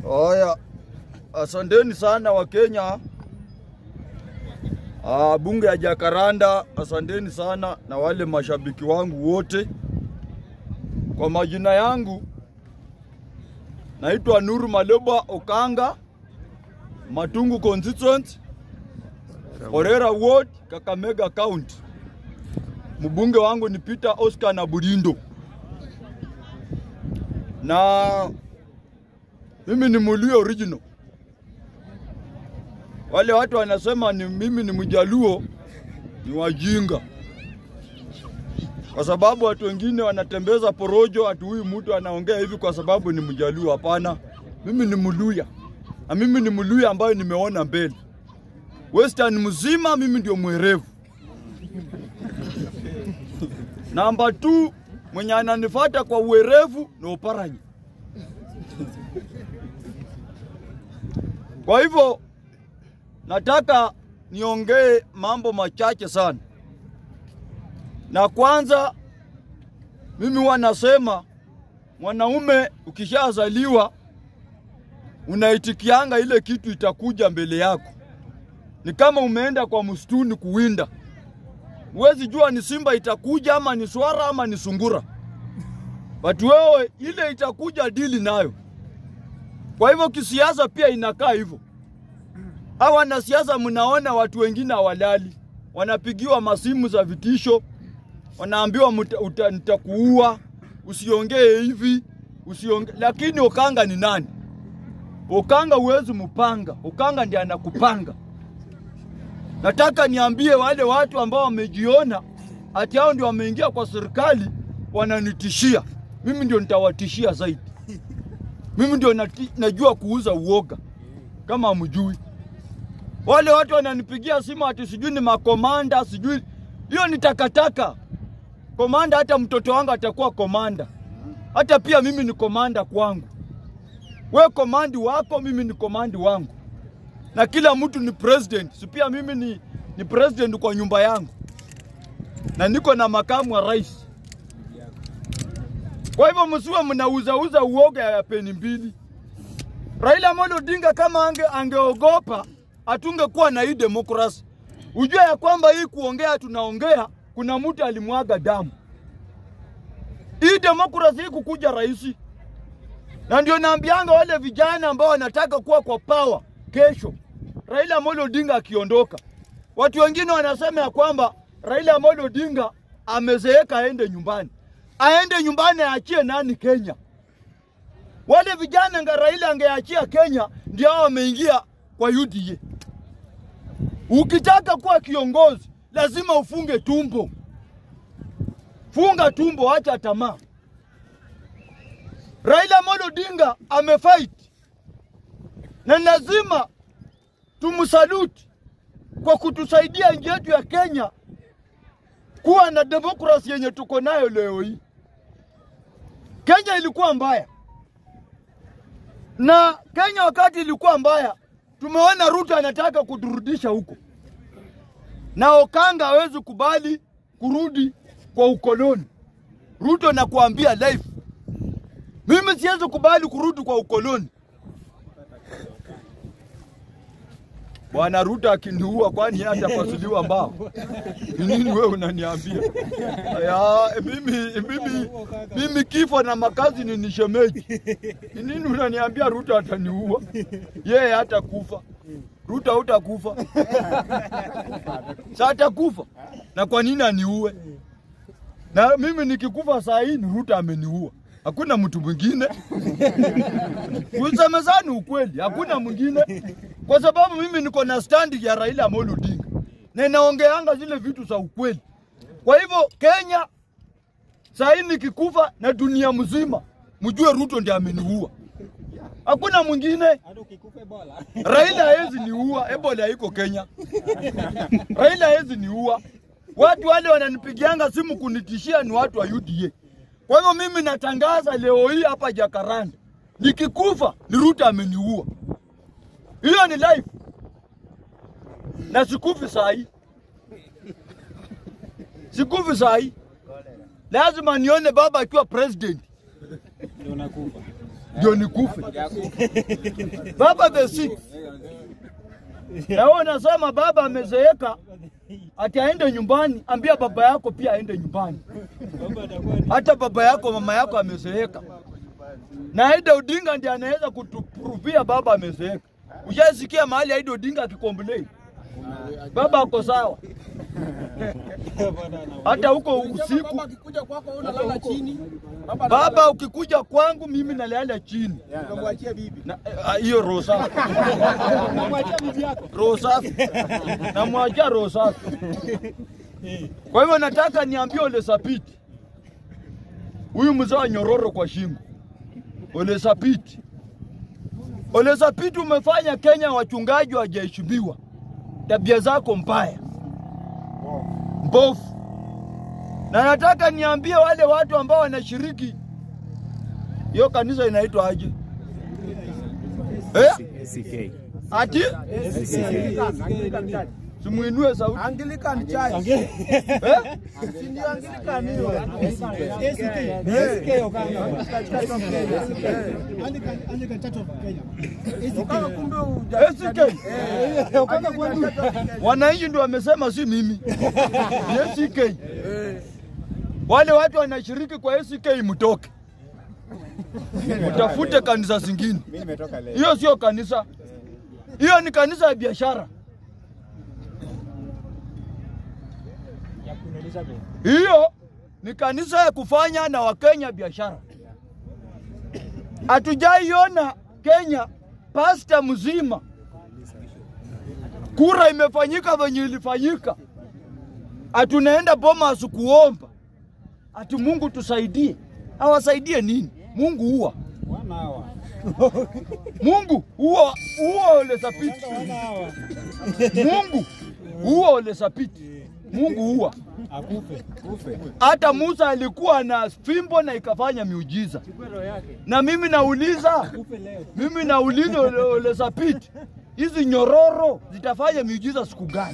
Haya, asanteni sana Wakenya. Ah, bunge ya Jakaranda, asanteni sana na wale mashabiki wangu wote. Kwa majina yangu naitwa Nuru Maloba Okanga, Matungu constituent, Orera ward, Kakamega County. Mbunge wangu ni Peter Oscar na Burindo, na mimi ni Muluya original. Wale watu wanasema ni mimi ni Mjaluo ni wajinga, kwa sababu watu wengine wanatembeza porojo, ati huyu mtu anaongea hivi kwa sababu ni Mjaluo. Hapana, mimi ni Mluya na mimi ni Mluya ambayo nimeona mbele. Western mzima mimi ndio mwerevu. Namba 2 mwenye ananifuata kwa uwerevu ni Oparanya. Kwa hivyo nataka niongee mambo machache sana, na kwanza, mimi huwa nasema mwanaume ukishazaliwa unaitikianga ile kitu itakuja mbele yako. Ni kama umeenda kwa msituni kuwinda, huwezi jua ni simba itakuja ama ni swara ama ni sungura, but wewe ile itakuja dili nayo. Kwa hivyo kisiasa pia inakaa hivyo. Hawa wanasiasa mnaona watu wengine hawalali, wanapigiwa masimu za vitisho, wanaambiwa muta- uta- nitakuua, usiongee hivi, usiongee. Lakini Okanga ni nani? Okanga huwezi mpanga, Okanga ndiye anakupanga. Nataka niambie wale watu ambao wamejiona ati hao ndio wameingia kwa serikali wananitishia, mimi ndio nitawatishia zaidi. Mimi ndio nati, najua kuuza uoga kama hamjui. Wale watu wananipigia simu ati sijui ni makomanda, sijui hiyo ni takataka. Komanda, hata mtoto wangu atakuwa komanda, hata pia mimi ni komanda kwangu. We komandi wako, mimi ni komandi wangu, na kila mtu ni president. Si pia mimi ni, ni president kwa nyumba yangu, na niko na makamu wa rais. Kwa hivyo msiwe mnauzauza uoga ya peni mbili. Raila Amolo Odinga kama ange, angeogopa hatungekuwa na hii demokrasi. Ujue ya kwamba hii kuongea tunaongea, kuna mtu alimwaga damu. Hii demokrasi hii kukuja rahisi, na ndio naambianga wale vijana ambao wanataka kuwa kwa power kesho, Raila Amolo Odinga akiondoka, watu wengine wanasema ya kwamba Raila Amolo Odinga amezeeka, aende nyumbani. Aende nyumbani, aachie nani Kenya? Wale vijana nga Raila angeachia Kenya ndio hao wameingia kwa UDA. Ukitaka kuwa kiongozi lazima ufunge tumbo, funga tumbo, acha tamaa. Raila Amolo Odinga amefight na lazima tumsaluti kwa kutusaidia nchi yetu ya Kenya kuwa na demokrasi yenye tuko nayo leo hii. Kenya ilikuwa mbaya na Kenya wakati ilikuwa mbaya, tumeona Ruto anataka kuturudisha huko, na Okanga hawezi kubali kurudi kwa ukoloni. Ruto nakuambia life, mimi siwezi kubali kurudi kwa ukoloni. Bwana Ruto akiniua, kwani yeye atapasuliwa mbao? Ni nini wewe unaniambia? Ya, mimi, mimi, mimi kifo na makazi ni nishemeji. Ni nini unaniambia Ruto ataniua? Yeye hatakufa. Ruto hutakufa. Sasa atakufa. Na kwa nini aniue? Na mimi nikikufa saa hii ni Ruto ameniua. Hakuna mtu mwingine. Tusemezane ukweli, hakuna mwingine, kwa sababu mimi niko na standi ya Raila Amolo Odinga na naongeanga zile vitu za ukweli. Kwa hivyo Kenya saa hii nikikufa na dunia mzima mjue Ruto ndiye ameniua, hakuna mwingine. Hata ukikufa Ebola. Raila hawezi niua, Ebola haiko Kenya. Raila hawezi niua. Watu wale wananipigianga simu kunitishia ni watu wa UDA. Kwa hivyo mimi natangaza leo hii hapa Jakaranda, nikikufa ni Ruto ameniua. Hiyo ni life, na sikufi saa hii, sikufi saa hii. Lazima nione baba akiwa president Ndio nakufa. ndio nikufe. Baba the six. Na wewe unasema baba amezeeka ati aende nyumbani, ambia baba yako pia aende nyumbani. Hata baba yako mama yako amezeeka, na Aida Odinga ndiye anaweza kutupruvia baba amezeeka. Ushasikia mahali Aida Odinga akikomplain baba ako sawa, hata huko usiku Baba akikuja kwako wewe unalala chini. Baba baba, ukikuja kwangu mimi nalala chini unamwachia bibi. Na- eh, hiyo roho safi, Unamwachia bibi yako. roho safi, namwachia roho safi. Kwa hivyo nataka niambie Ole Sapiti, huyu mzee wa nyororo kwa shingo, Ole Sapiti, Ole Sapiti, umefanya Kenya wachungaji wajaheshimiwa, tabia zako mbaya mbovu, na nataka niambie wale watu ambao wanashiriki hiyo kanisa inaitwa aje? Eh? Ati simuinue sauti Anglican Church. eh? Si ndio Anglican hiyo? Ukawa kumbe uja- ACK. Wananchi ndio wamesema, si mimi. Ni ACK. Wale watu wanashiriki kwa ACK mtoke, mtafute kanisa zingine. Hiyo sio kanisa, hiyo ni kanisa ya biashara. Hiyo ni kanisa ya kufanya na Wakenya biashara. Hatujaiona Kenya pasta mzima kura imefanyika venye ilifanyika, atunaenda Bomas kuomba ati Mungu tusaidie. Awasaidie nini? Mungu huwa Mungu huwa huwa Ole Sapiti, Mungu huwa Ole Sapiti, Mungu huwa hata Musa alikuwa na fimbo na ikafanya miujiza. Na mimi nauliza, mimi nauliza Ole, Ole Sapiti, hizi nyororo zitafanya miujiza siku gani?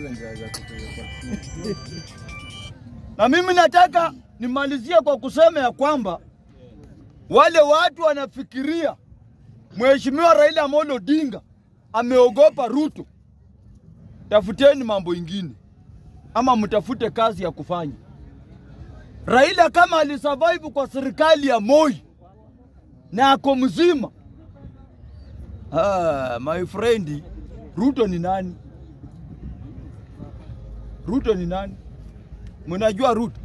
Na mimi nataka nimalizie kwa kusema ya kwamba wale watu wanafikiria Mheshimiwa Raila Amolo Odinga ameogopa Ruto, tafuteni mambo ingine ama mtafute kazi ya kufanya. Raila kama alisurvive kwa serikali ya Moi na ako mzima, ah, my friend, Ruto ni nani? Ruto ni nani? Mnajua Ruto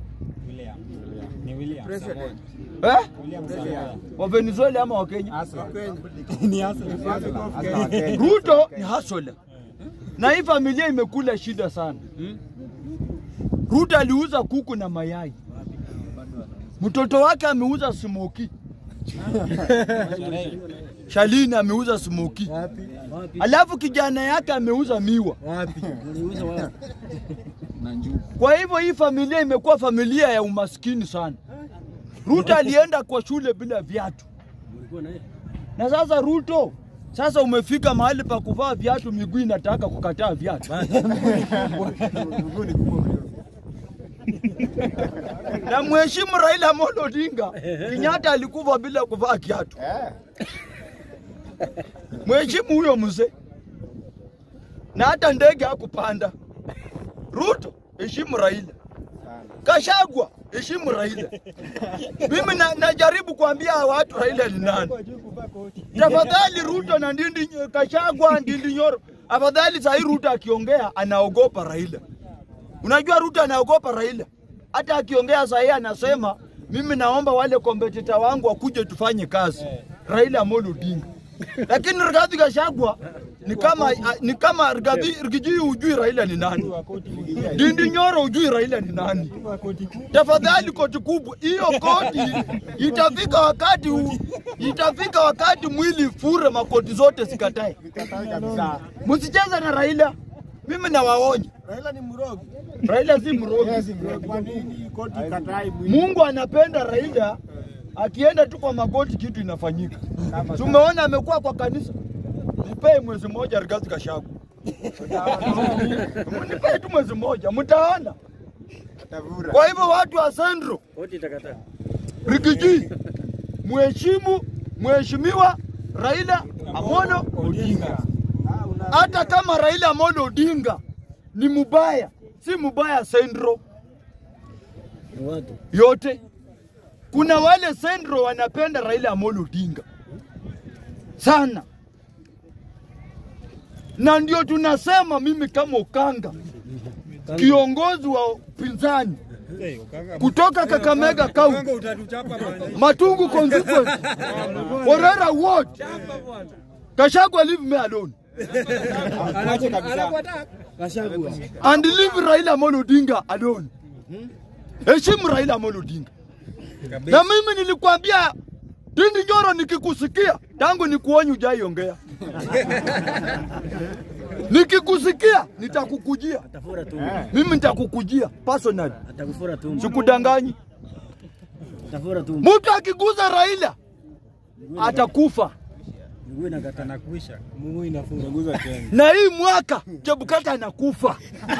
eh? Wa Venezuela ama wa Kenya? Ruto ni hustler. Na hii familia imekula shida sana. Ruto aliuza kuku na mayai, mtoto wake ameuza smoki, Shalini ameuza smoki, alafu kijana yake ameuza miwa. Kwa hivyo hii familia imekuwa familia ya umaskini sana. Ruto alienda kwa shule bila viatu, na sasa Ruto sasa umefika mahali pa kuvaa viatu, miguu inataka kukataa viatu. na mheshimu Raila Amolo Odinga, Kenyatta alikufa bila kuvaa kiatu. Mheshimu huyo mzee, na hata ndege hakupanda. Ruto, heshimu Raila. Kashagwa, heshimu Raila. Mimi na, najaribu kuambia watu Raila ni nani. Tafadhali Ruto na Ndindi Kashagwa, Ndindi Nyoro, afadhali saa hii Ruto akiongea anaogopa Raila. Unajua Ruto anaogopa Raila, hata akiongea saa hii anasema mimi naomba wale kompetita wangu wakuje tufanye kazi. Raila Amolo Odinga. Lakini Rigathi Gachagua ni kama ni kama Rigathi Rigiji hujui Raila ni nani. Ndindi Nyoro hujui Raila ni nani. Tafadhali koti kubwa hiyo koti itafika wakati u- itafika wakati mwili fure makoti zote zikatae. Msicheze na Raila. Mimi nawaonya. Raila ni mrogi. Raila si mrogi. Kwa nini koti katai mwili? Mungu anapenda Raila, akienda tu kwa magoti kitu inafanyika. Tumeona amekuwa kwa kanisa. Nipee mwezi mmoja Rigathi Gachagua. Nipee tu mwezi mmoja, mtaona. Kwa hivyo watu wa Sandro Rigiji, mheshimu Mheshimiwa Raila Amolo Odinga. Hata kama Raila Amolo Odinga ni mubaya, si mubaya Sendro yote. Kuna wale Sendro wanapenda Raila Amolo Odinga sana, na ndio tunasema mimi kama Ukanga, kiongozi wa upinzani kutoka Kakamega County, Matungu constituency, Orera ward, Kashagwa leave me alone and leave Raila Amolo Odinga alone. Heshimu Raila Amolo Odinga. Na mimi nilikwambia Ndindi Nyoro, nikikusikia tangu nikuonye ujaiongea, nikikusikia nitakukujia Atafura tu. mimi, nitakukujia personally, Atakufura tu. sikudanganyi. Atafura tu. Mtu akiguza Raila atakufa. Mguu inakata na kuisha. na hii mwaka Chebukati anakufa.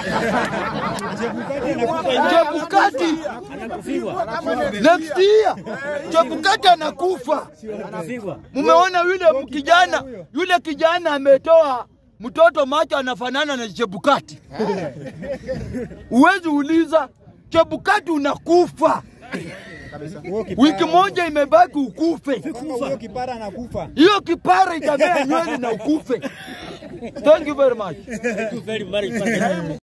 Chebukati Anakufigwa. next year Chebukati anakufa. Anakufigwa. Mumeona yule kijana, yule kijana ametoa mtoto macho anafanana na Chebukati. Uwezi uliza Chebukati unakufa. Wiki moja imebaki ukufe. Huyo kipara anakufa. Hiyo kipara itamea nywele na ukufe. Thank you very much. Very, very, very.